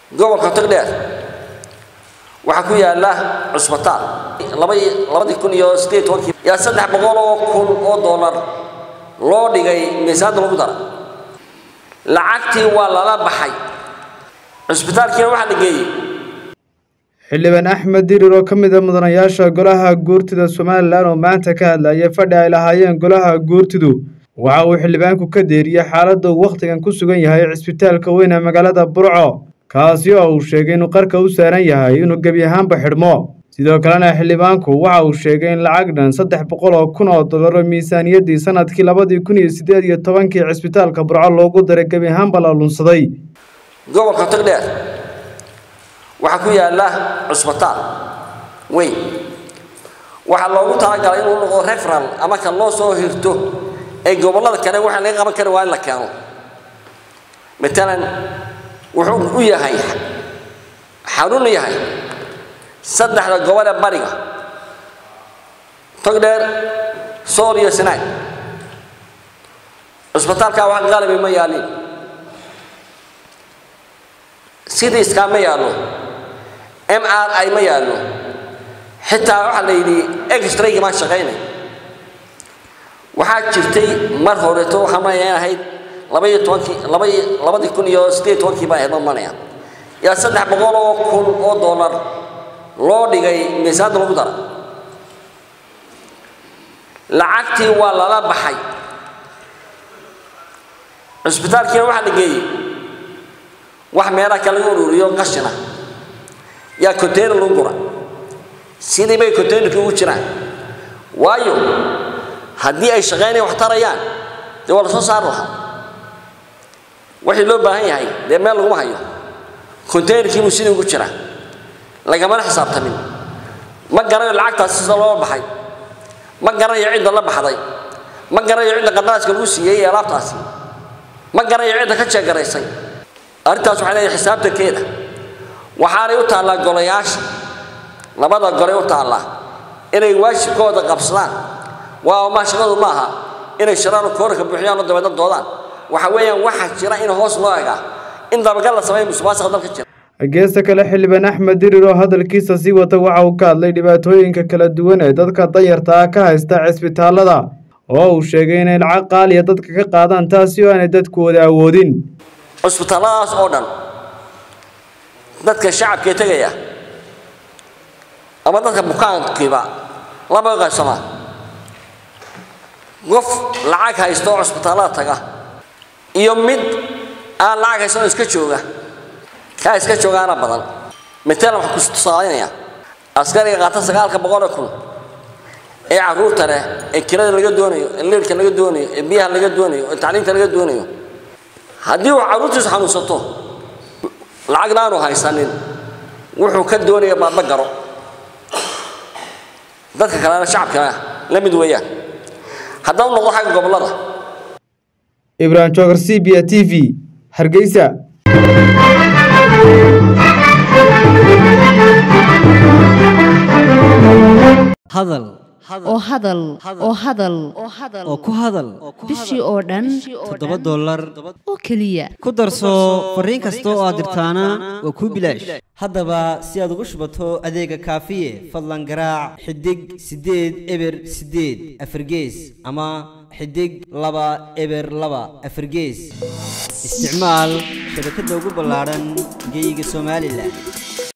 gobolka togdheer waxaa ku yaala cusbitaal labadii kun iyo sideed tobankii yaa saddex boqol oo kun oo dollar loo dhigay miisaanta lagu dara lacagtii waa lala baxay cusbitaalkiina waxaa la geeyey xildhibaan axmed dirir oo ka mid a mudanayaasha golaha guurtida somalilan oo maanta ka hadlayay fadhi ay lahaayeen golaha guurtidu waxa uu xildhibaanku ka deeriyey xaaladda uu wakhtigan ku sugan yahay cisbitaalka weyn ee magaalada burco kaasi oo uu sheegay inuu qarka u saaran yahay inuu gebi ahaanba xidhmo sidoo kalena xildhibaanku waxa uu sheegay in lacag dhan saddex boqol oo kun oo dollaro miisaaniyaddii sanadkii labadii kun iyo siddeed iyo tobankii cisbitaalka burco loogu daray gebi ahaanba la lunsaday gobolka togdheer waxaa ku yaala cusbitaal weyn waxaa loogu talagalay inuu noqdo referal ama kan loo soo hirto ee gobollada kale waxaa laga qaban kari waa in la keeno matalan wuxuu u yahay xarun yahay saddexda gobol ee bariga togdheer sool iyo sinaag cusbitaalkaa wax qalabi ma yaalin sidii iskaa ma yaallo m r i ma yaallo xitaa waxaa la yidhi extraygi maan shaqaynay waxaa jirtay mar horeeto waxaan manayaa in ahayd labaiyo tobankii labai labadii kun iyo siddeed tobankii baa ahayd ma manaya yaa saddex boqol oo kun oo dollar loo dhigay miisaanta lagu dara lacagtii waa lala baxay cusbitaalkiina waxaa la geeyey wax meelaha kale lagu ururiyo qashina yaa container lagu gura sidii bay containerkii ugu jiraan waayo haddii ay shaqaynaya wax tarayaan dee waa la soo saari lahaa wixii loo baahan yahay dee meel laguma hayo containerkii buu sidii ugu jiraa lagamana xisaabtamin ma garanayo lacagtaasi sida loo baxay ma garanayo cidda la baxday ma garanayo cidda qandaraaska lagu siiyey ee alaabtaasi ma garanayo cidda ka jeegaraysay arrintaas waxay leedahay xisaabtankeeda waxaanay u taallaa golayaasha labada golay u taallaa inay waajibkooda qabsadaan waa ma shaqadu ma aha inay shiraan koorka buuxiyaan oo dabeedna doodaan waxa weeyaan waxaa jira in hoos loo egaa in dabagal la sameeyo musuqmaasuqa dalka jira geesta kale xildhibaan axmed dirir oo hadalkiisa sii wata waxa uu ka hadlay dhibaatooyinka kala duwan ee dadka danyarta ah ka haysta cisbitaallada oo uu sheegay inay lacag qaaliya dadka ka qaadaan taasi oo aanay dadkooda awoodin cusbitaalladaas oo dhan dadka shacabkee tegaya ama dadka bukaankiiba laba qaybsamaa qof lacag haysta oo cusbitaallada taga iyo mid aan lacag haysan oo iska jooga kaa iska joogaana badan matalan waxaan ku tusaalaynayaa askariga qaata sagaalka boqoloo kun ee carruurta leh ee kirada laga doonayo ee leerka laga doonayo ee biyaha laga doonayo ee tacliinta laga doonayo haddii uu carruurtiisu xanuunsato lacagna aanu haysanin wuxuu ka doonaya baaba garo dadka kalena shacabkana la mid weeyaan haddaba noqdo xagga gobollada ibrahim joogar c b a t v hargeysa hadal oo hadal oo hadal oo ku hadal bishii oo dhan toddoba dollar oo keliya ku darso fariin kasta oo aad dirtaana waa kuu bilaash haddaba si aad ugu shubato adeega kaafiye fadlan garaac xidig siddeed eber siddeed afargees ama xidig laba eber laba afargees isticmaal shabakadda ugu ballaadhan geeyiga somalilan